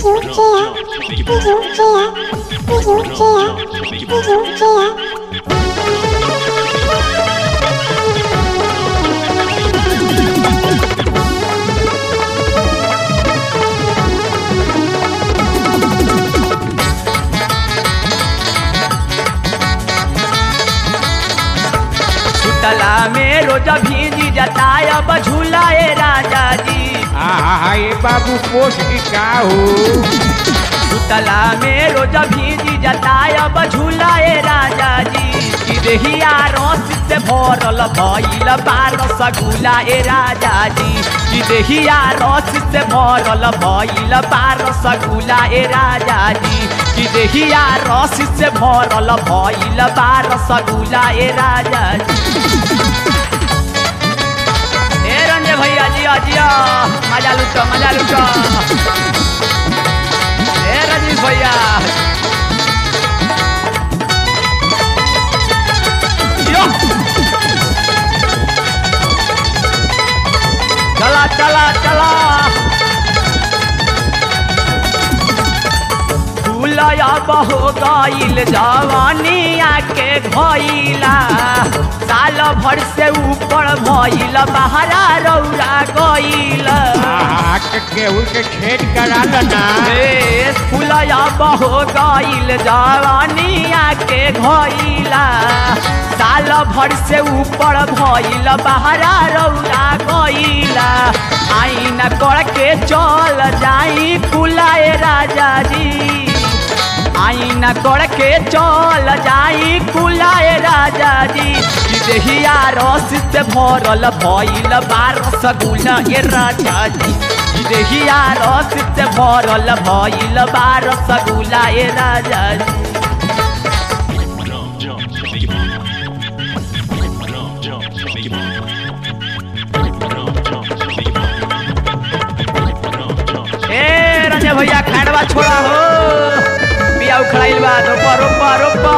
सुतला में रोज भीजी जताय अब झूलाए राजा जी आहा ये बाबू पोस्ट की का हो सुतला में रोज भीजी जताय अब झूलाए राजा जी कि देहिया रस से भरल भइल बार सगुला ए राजा जी कि देहिया रस से भरल भइल बार सगुला ए राजा जी कि देहिया रस से भरल भइल बार सगुला ए राजा जी ए रंजे भैया जिया जिया मजा लुटो मजा लुटो ए रजनीश भैया यो चला चला चला फूलया बहो गईल जवानिया के भइला साल भर से ऊपर भइल बहरा रौरा गईल आहा के केहू के खेत करा लना हे फूलया बहो गईल जवानिया के भइला साल भर से ऊपर भइल बहरा रौरा गईला आईना करके चल जाई कुलाए राजा जी आईना करके चल जाई कुलाए राजा जी कि देहिया रस से भरल भइल बार सगुना ए राजा जी कि देहिया रस से भरल भइल बार सगुला ए राजा जी ए रंजे भैया खाड़वा छोड़ा हो बिया उखड़ाइल बा रोपा रोपा रोपा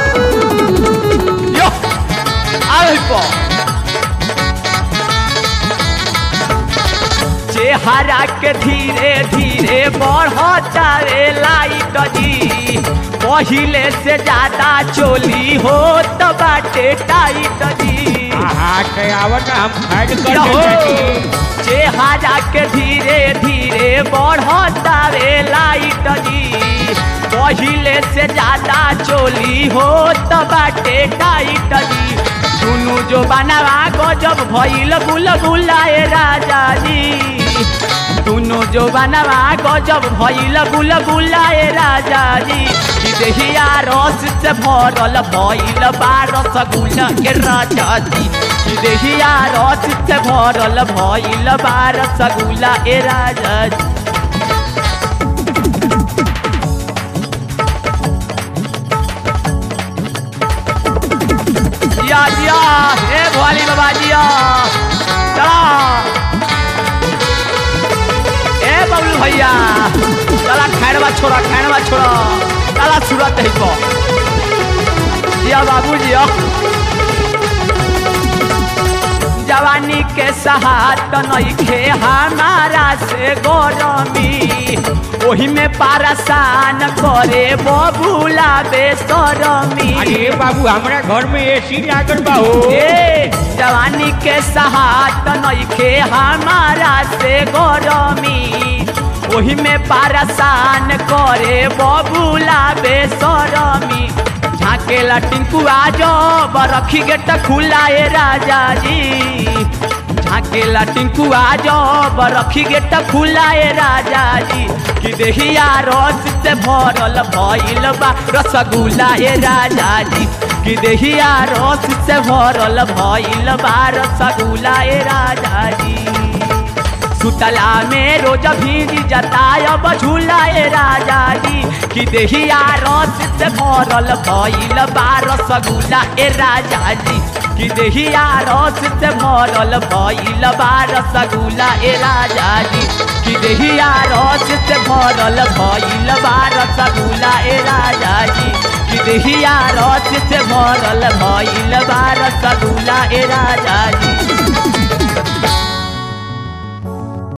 यो आल पो चेहरा के धीरे धीरे बढ़ता रे लाइट जी पहिले से ज्यादा चोली हो तो बाटे टाइट जी आहा के आवत हम फाइट कर यहो, देती चेहरा के धीरे धीरे बढ़ता रे लाइट जी पहिले से ज्यादा चोली हो तो बाटे टाइट जी दुनु जो बनावा गजब भइल गुल गुलाए राजा जी दुनु जो बनवा गजब भइल गुल गुलाए राजा जी कि देहिया रस से भरल भइल बारस गुल के राजा जी कि देहिया रस से भरल भइल बारस गुला ए राजा जी जिया जिया हे भोली बाबा जिया चला ए बबलू भैया चला खैरवा छोड़ा खैरवा छोड़ा चला सूरत है को जिया बाबू जिया जवानी के सहात नइखे हमारा से गरमी ओही में पारसान करे बबूला बेसरमी अरे बाबू हमरा घर में एसी लागल बा हो ए जवानी के सहात नइखे हमारा से गरमी ओही में पारसान करे बबूला बेसरमी झाकेला टिंकुआ जब रखी गेट खुलाए राजा जी झाकेला टिंकुआ जब रखी गेट खुलाए राजा जी कि देहिया रस से भरल भइल बा रसगुल्ला ए राजा जी कि देहिया रस से भरल भइल बा रसगुल्ला ए राजा जी सुतला में रोज भीज जतायब झूलाए राजा जी कि देहिया रस से भरल भइल बारस गुला ए राजा जी कि देहिया रस से भरल भइल बारस गुला ए राजा जी कि देहिया रस से भरल भइल बारस गुला ए राजा जी कि देहिया रस से भरल भइल बारस गुला ए राजा जी